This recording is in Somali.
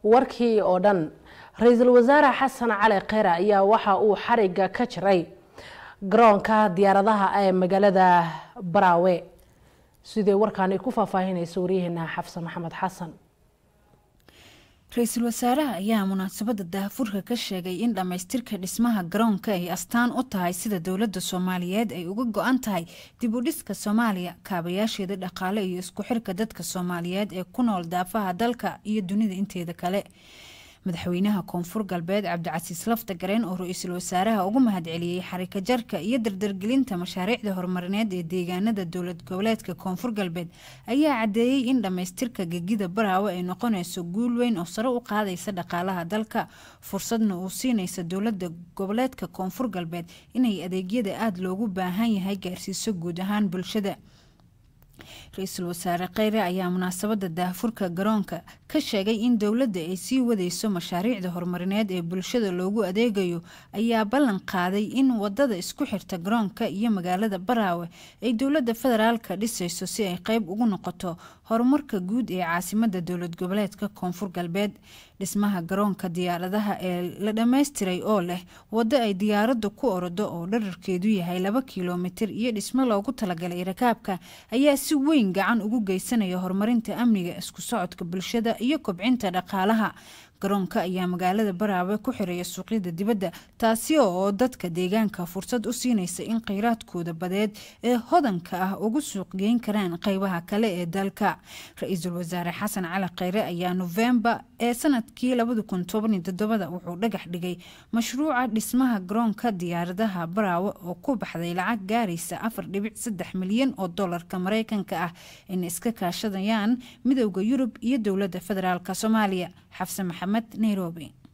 warkii oo dhan ra-iisul wasaare xasan cali kheyre ayaa waxa uu xariga ka jiray garoonka diyaaradaha ee magaalada baraawe sidee warkaani ku faahfaahinaysa waryaheena xafsan maxamed xasan ra-iisul wasaaraha ayaa munaasabada daahfurka ka sheegay in dhammaystirka dhismaha garoonka ay astaan u tahay sida dowladda soomaaliyeed ay uga go-an tahay dib u dhiska soomaaliya kaabayaasheeda dhaqaale iyo isku xirka dadka soomaaliyeed ee ku nool daafaha dalka iyo dunida inteeda kale madaxweynaha koonfur galbeed cabdicasiis lafta gareen oo ra-iisul wasaaraha ugu mahadceliyey xarika jarka iyo dardargelinta mashaariicda horumarineed ee deegaanada dowlad goboleedka koonfur galbeed ayaa cadeeyey in dhammaystirka gegida baraawe ay noqonayso guul weyn oo sare u qaadaysa dhaqaalaha dalka fursadna uu siinaysa dowlada goboleedka koonfur galbeed inay adeegyada aada loogu baahan yahay gaarsiiso guud ahaan bulshada ra-iisul wasaare kheyre ayaa munaasabada daahfurka garoonka ka sheegay in dowladda ay sii wadeyso mashaariicda horumarineed ee bulshada loogu adeegayo ayaa ballan qaaday in wadada isku xirta garoonka iyo magaalada baraawe ay dowladda federaalka dhisayso si ay qeyb ugu noqoto horumarka guud ee caasimada dowlad goboleedka koonfur galbeed dhismaha garoonka diyaaradaha ee la dhammaystiray oo leh waddo ay diyaaraddu ku orodo oo dherarkeedu yahay laba kilomitir iyo dhismo loogu talagalay rakaabka ayaa si weyn gacan ugu geysanaya horumarinta amniga isku socodka bulshada iyo kobcinta dhaqaalaha garoonka ayaa magaalada baraawe ku xiraya suuqyada dibadda taasi oo dadka deegaanka fursad u siinaysa in kheyraadkooda badeed ee hodanka ah ugu suuq geyn karaan qeybaha kale ee dalka ra-iisul wasaare xasan cali kheyre ayaa novembar ee sanadkii wuxuu dhagax dhigay mashruuca dhismaha garoonka diyaaradaha baraawe oo ku baxday lacag gaaraysa afar dhibic saddex milyan oo dolarka mareykanka ah inay iska kaashadayaan midowda yurub iyo dowladda federaalk soomaaliya xafse maxamed nairobi